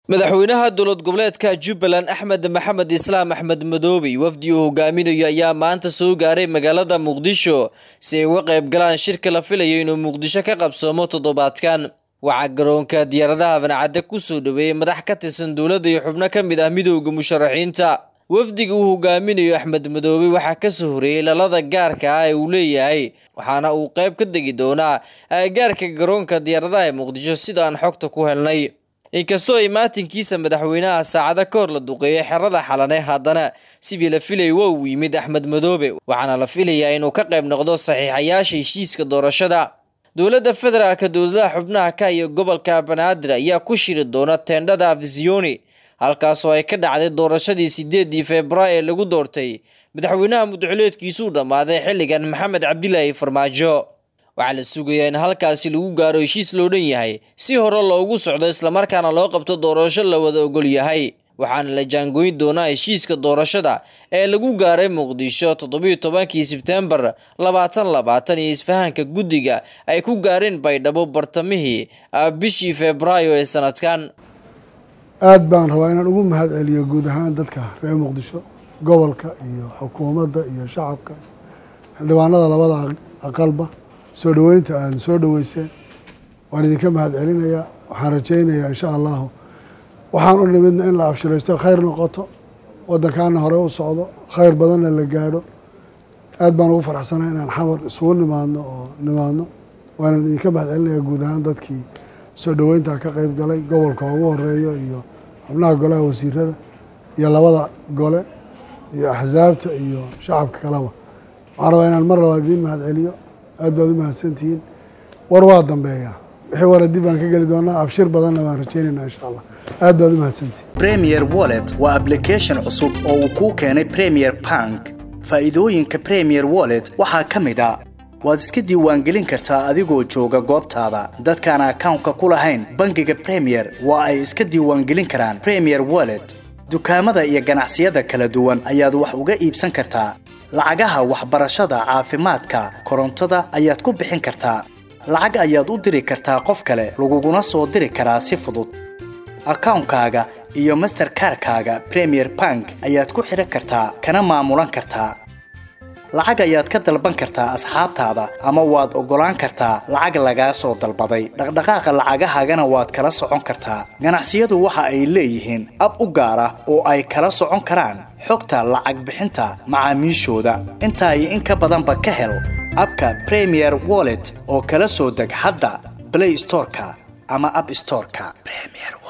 madaxweynaha dowlad goboleedka jubbaland axmed maxamed islaam axmed madoobe wafdi uu hogaaminayo ayaa maanta soo gaaray magaalada muqdisho si ay uga qayb galaan shirka la filayo inuu muqdisho ka qabsoomo toddobaadkan waxaa garoonka diyaaradaha bancadde kusoo dhaweeyey madax ka tirsan dowladda iyo xubno ka mid ah midooda musharaxiinta wafdiga uu hogaaminayo axmed madoobe waxaa kasoo horeeyey lalada gaarka ah ee uu leeyahay waxaana uu qayb ka degi doonaa gaarka garoonka diyaaradaha ee muqdisho sida aan xogta ku helnay inkastoo imaatinkiisa madaxweynaha saacado ka hor la duqeeyay xerada xalane haddana sidii la filay waa uu yimid axmed madoobe waxaana la filayaa inuu ka qayb noqdo saxiixayaasha heshiiska doorashada dowladda federaalka dowladaha xubnaha ka iyo gobolka banaadir ayaa ku shiri doona teendhada afisiyoni halkaasoo ay ka dhacday doorashadii sideedii februaayo ee lagu doortay madaxweynaha mudxuleedkiisuu dhammaaday xilligan maxamed cabdilaahi farmaajo waxaa la sugayaa in halkaasi lagu gaaro heshiis loo dhan yahay si hore loogu socdo islamarkaana loo qabto doorasho la wada ogol yahay waxaana la jaangoyn doonaa heshiiska doorashada ee lagu gaaray muqdisho toddobiyo tobankii sebtembar labaatan labaatan iyo isfahanka guddiga ay ku gaareen baydhabo bartamihii bishii febraayo ee sanadkan aad baan rabaa inaan ugu mahad celiyo guud ahaan dadka reer muqdisho gobolka iyo xukuumadda iyo shacabka xildhibaanada labada aqalba soo dhoweynta aada soo dhoweyseen waan idinka mahad celinayaa waxaan rajaynayaa insha allahu waxaan u nimidna in la abshiraysto khayr noqoto waddankaana hore u socdo khayr badanna la gaadho aad baan ugu faraxsanaa inaan xamar isugu nimaadno oo nimaadno waanan idinka mahad celinayaa guud ahaan dadkii soo dhoweyntaa ka qeyb galay gobolka ugu horeeyo iyo xubnaha golaha wasiirada iyo labada gole iyo axsaabta iyo shacabka kaleba waxaan rabaa inaan mar labaad idiin mahad celiyo aad baad u mahadsantihiin war waa dambeeyaa wixii wara dib baan ka geli doonaa abshir badanna waan rajaynaynaa insha allah aad baad u mahadsantihiin premier wallet waa application cusub oo uu kuu keenay premier bank faa'iidooyinka premier wallet waxaa ka mid a waad iska diiwaangelin kartaa adigoo jooga goobtaada dadkaan akawnka ku lahayn bangiga premier waa ay iska diiwaangelin karaan premier wallet dukaamada iyo ganacsiyada kala duwan ayaad wax uga iibsan kartaa lacagaha waxbarashada caafimaadka korontada ayaad ku bixin kartaa lacag ayaad u diri kartaa qof kale laguguna soo diri karaa si fudud akawnkaaga iyo masterkarkaaga premier bank ayaad ku xidhan kartaa kana maamulan kartaa lacag ayaad ka dalban kartaa asxaabtaada ama waad oggolaan kartaa lacag lagaa soo dalbaday dhaqdhaqaaqa lacagahaagana waad kala socon kartaa ganacsiyadu waxa ay leeyihiin ab u gaar ah oo ay kala socon karaan xogta lacag bixinta macaamiishooda intaa iyo in ka badanba ka hel abka premier wallet oo kala soo deg hadda blay storeka ama ab storeka